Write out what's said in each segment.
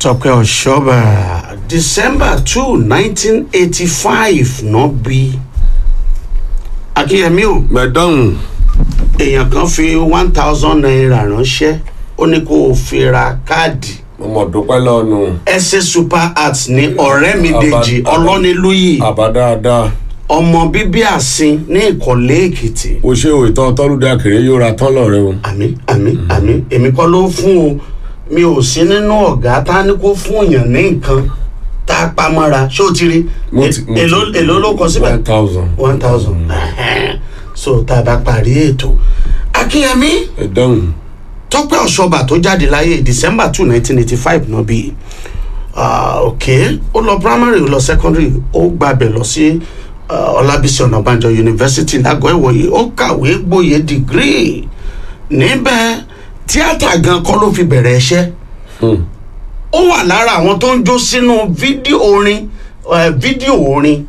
tọpẹ ọṣọba december two nineteen eighty five náà bí akínyẹmí o mẹdọ́hùn èèyàn kan fi one thousand naira ránṣẹ́ ó ní kó o fi ra káàdì mo mọ̀ dúpẹ́ lọ́nu ẹsẹ̀ super art ní ọ̀rẹ́ mi dèjì Àbá- ọlọ́nilúyì àbá dáadáa ọmọ bíbí àsìn ní ìkọ̀lé èkìtì o ṣe o ìtàn tọ́lúdé àkèrè yóò ra tán lọ́rẹ́ o. àmì àmì àmì èmi kọ́ ló fún o mi ò sí nínú ọ̀gá tá a ní kó fún èèyàn ní nǹkan tá a pa mọ́ra ṣé o ti rí Mo ti- mo ti- èló èló ló kọ síbẹ̀ one thousand. one thousand so tá a bá parí ètò akínyẹmí mẹdọ́hùn tọpẹ ọṣọba tó jáde láyé december two nineteen eighty five náà bí ok ó lọ primary ó lọ secondary ó gbàbẹ lọ sí ah, ọlábísí ọ̀nàbànjọ university lágọ̀ọ́ ìwòye ó kàwé gboyè degree níbẹ̀ tíátà gan kọ́ ló fi bẹ̀rẹ̀ iṣẹ́ ó wà lára àwọn tó ń jó sínú fídíò orin eh, fídíò orin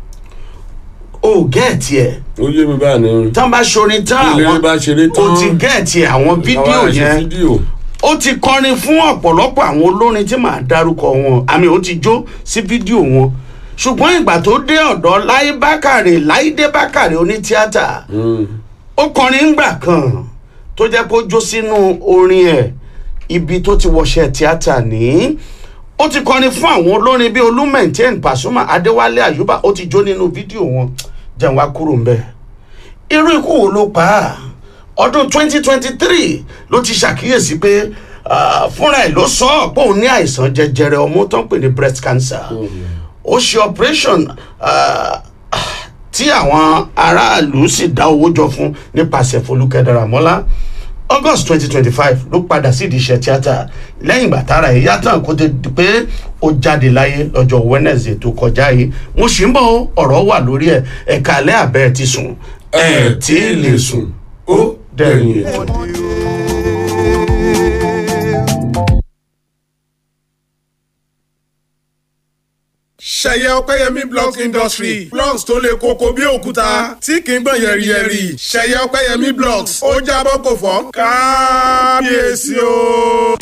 ó gẹ̀ẹ́tì ẹ̀ ó yé mi báyìí ni. tán bá ṣorin tán Ilé àwọn bá ṣeré tán. ó ti gẹ̀ẹ́tì àwọn fídíò Àwa ṣe yẹn fídíò. ó ti kọrin fún ọ̀pọ̀lọpọ̀ àwọn olórin tí màá dárúkọ wọn àmì ó ti jó sí fídíò wọn ṣùgbọ́n ìgbà tó dé ọ̀dọ̀ láyé bákàrè láìdé bákàrè onítíátà ó kọrin ńgbà kan tó jẹ́ pé ó jó sínú orin ẹ̀ ibi tó ti wọṣẹ́ tíátà ní ó ti kọrin fún àwọn olórin bíi olúmẹ̀ntẹ́n pàṣùmà adéwálé àyùbá ó ti jó nínú fídíò wọn jẹun wá kúrò ńbẹ irú ikú wo ló pa á ọdún 2023 ló ti ṣàkíyèsí pé ah, fúnra ẹ̀ ló sọ ọ́ pé òun ní àìsàn jẹjẹrẹ ọmú tó ń pè ní breast cancer ó ṣe operation ah, tí àwọn aráàlú sì dá owó jọ fún nípasẹ̀ folúkẹ́ daramọ́lá august twenty twenty five ló padà sídìí iṣẹ́ tíátà lẹ́yìn ìgbà tára ẹ̀ yàtọ̀ kó tó di pé ó jáde láyé lọ́jọ́ wednesday tó kọjá yìí mo sì ń bọ̀ ọ̀rọ̀ wà lórí ẹ̀ ẹ̀ka alẹ́ àbẹ́ ti sùn ẹ̀ tí ì lè sùn ó dẹ̀yìn ètò. ṣẹyẹ ọpẹyẹmí blocks industry blocks tó le koko bí òkúta tí kì í gbọ̀n yẹ̀rìyẹ̀rì ṣẹyẹ ọpẹyẹmí blocks ó jábọ́ kò fọ́ kábíyèsí o.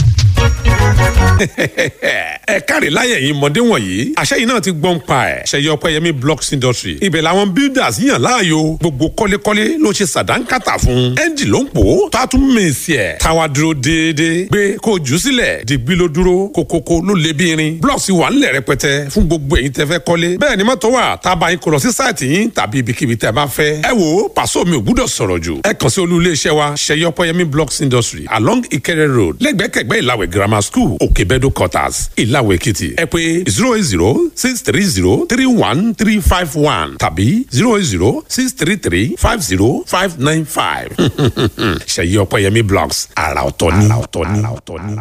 ẹ káre láyẹ̀ yìí mọ̀dé wọ̀nyí àṣẹ yìí náà ti gbọ́n pa ẹ̀ ṣẹyẹ ọpẹ́yẹmí blocks industry ibẹ̀ làwọn builders yàn láàyò gbogbo kọ́lékọ́lé ló ṣe sàdánkátà fún ẹ́ńjì ló ń pò ó tó a tún mèsì ẹ̀ táwa dúró déédéé gbé kó o jù ú sílẹ̀ dìgbì ló dúró kókókó ló lé bí irin blocks wà ńlẹ̀ rẹpẹtẹ fún gbogbo èyí tẹ́ fẹ́ kọ́lé bẹ́ẹ̀ ni mọ́tò wà tá a bá yín kó lọ sí sáìtì yín tàbí ibikíbi tẹ́ bá fẹ́ ẹ wo pàṣọ mi ò gbúdọ̀ sọ̀rọ̀ jù ẹ kàn sí olú iléeṣẹ́ wa ṣẹyẹ ọpẹ́yẹmí blocks industry along ìkẹrẹ road lẹ́gbẹ̀kẹ̀gbẹ́ ìlàwẹ̀ grammar school òkèbẹ́dọ̀ quarters ìlàwẹ̀ èkìtì ẹ pé zero eight zero six three zero three one three five one tàbí zero eight zero six three three five zero five nine five ṣẹyẹ ọpẹ́yẹmí blocks àrà ọ̀tọ̀ ni. àrà ọ̀tọ̀ ni. àrà ọ̀tọ̀ ni.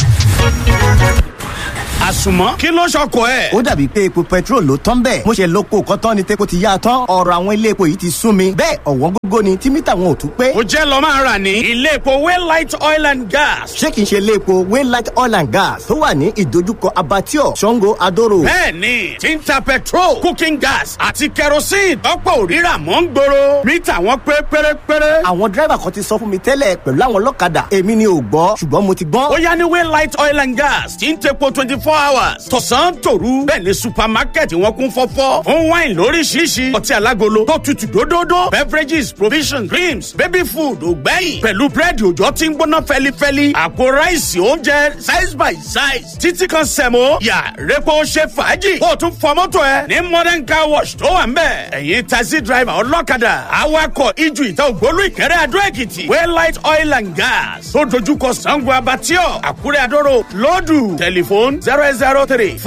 àsùnmọ́ kí ló ṣọkọ ẹ̀. ó dàbí pé epo petrol ló tán bẹ́ẹ̀ mo ṣe lóko kọ́tán ni tepo ti yá tán ọ̀rọ̀ àwọn ilé epo yìí ti sún mi bẹ́ẹ̀ ọ̀wọ́n gógó ni tí mítà wọn ò tún pé ó jẹ́ lọ máa rà ní ilé epo waylight oil and gas. ṣé kìí ṣe ilé epo waylight oil and gas tó wà ní ìdojúkọ abattoir sango adoro bẹ́ẹ̀ni tí ń ta petrol cooking gas àti kerosene tọ́pọ̀ òrírà mọ́ ń gbòòrò mítà wọn pé pérépéré. àwọn dírẹ́bà kan ti sọ fún mi tẹ́lẹ̀ pẹ̀lú àwọn ọlọ́kadà èmi ni ò gbọ́ ṣùgbọ́n mo ti gbọ́n ó yá ní waylight oil and gas tí ń tepo twenty four hours tọ̀sán tòru bẹ́ẹ̀ ni supermarket wọn kún fọ́fọ́ fún wine lóríṣiríṣi ọtí alágolo tó tutù dódódó beverages provisions creams baby food ògbẹ́yìn pẹ̀lú búrẹ́dì òjò tí ń gbóná fẹ́lifẹ́li àpò ráìsì oúnjẹ size by size títí kan sẹ̀mó yà rẹ́pọ̀ ṣe fàájì kó o tún fọ mọ́tò ẹ ní modern car wash tó wà ń bẹ̀ ẹ̀yin taxi driver ọlọ́kadà awakọ̀ ijù ìta ògbólú ìkẹrẹ́ adó èkìtì waylight oil and gas tó dojúkọ sango abatio àkúrẹ́ adóró lọ́dù tẹlifóònù zero eight zero three